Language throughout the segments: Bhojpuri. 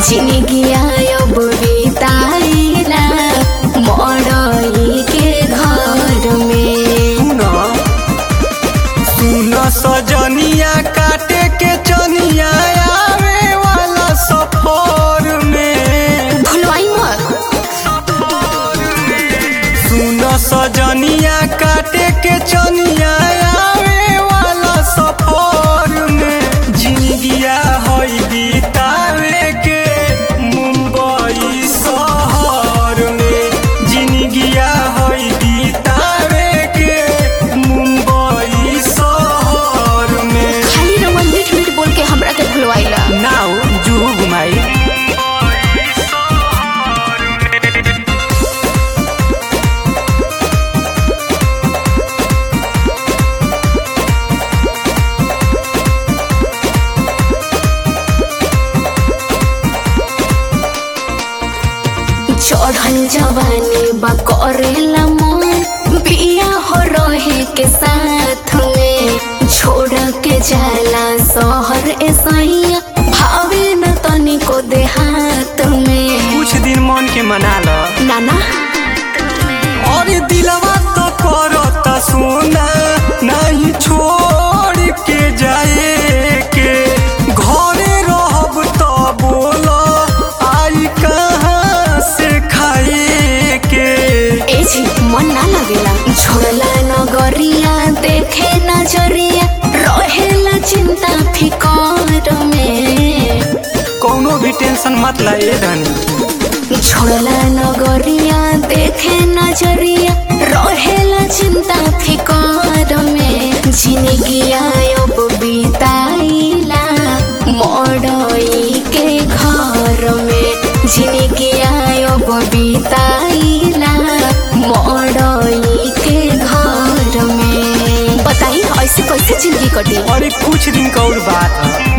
जिंदगी अब बिताइला मड़ई के घर में सुन सजनिया काटे के चनिया आवे वाला सफर में भुलवाई मत सुन सजनिया काटे के चनिया आवे वाला सफर में जिंदगिया होई बितावे के मुंबई शहर में जिंदगिया होई बितावे के मुंबई शहर में खाली रमन मीठ मीठ बोल के हमरा के भुलवाइला नाउ जुहू घुमाई चढ़ल जवानी बा करेला मन बिया हो रहे के साथ में छोड़ के जाला शहर ऐसैया भावे न तनिको देहात में कुछ दिन मन के मना ल नाना और दिलवा तो करता सोना नहीं छोड़ के जाए के घरे रहब तो बोल आई कहाँ से खाए के ए जी मन ना लगेला छोड़ला नगरिया देखे नजरिया रहेला चिंता फिकर में कौनो भी टेंशन मत ला ए धनी छोड़ला नगरिया देखे नजरिया रहेला चिंता फिकर में जिंदगी अब बिताइला मड़ई के घर में जिंदगी अब बिताइला मड़ई के घर में बताई ऐसे कैसे जिंदगी कटी और एक कुछ दिन का और बात है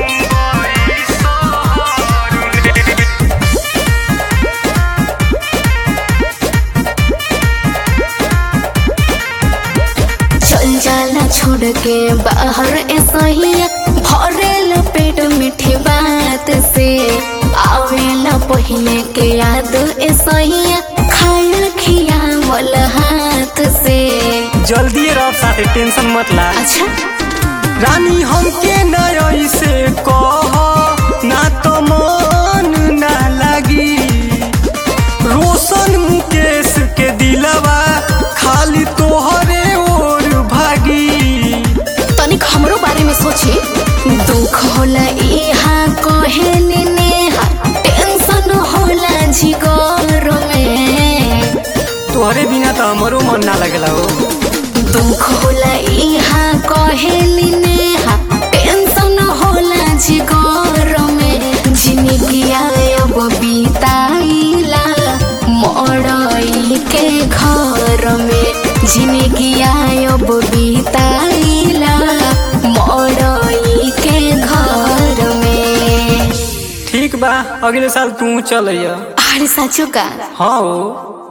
चल जाला छोड़ के बाहर ऐसहिया भरेल पेट मीठी बात से आवेला पहले के याद ऐसहिया खाया खियावल हाथ से जल्दी रह साथे टेंशन मत ला अच्छा रानी हमके नई से कह ना तो मन ना लगी रोशन मुकेश के दिलवा खाली तोहरे ओर भागी तनिक हमरो बारे में सोची दुख होला इहा कहेली नेहा टेंशन होला जिगर में तोहरे बिना तो हमरो मन ना लगला हो दुख होला इहा कहेली नेहा टेंशन होला जिगर में जिंदगी अब बिताइला मड़ई के घर में जिंदगी अब बिताइला मड़ई के घर में ठीक बा अगले साल तू चल अरे साचो का हाँ हो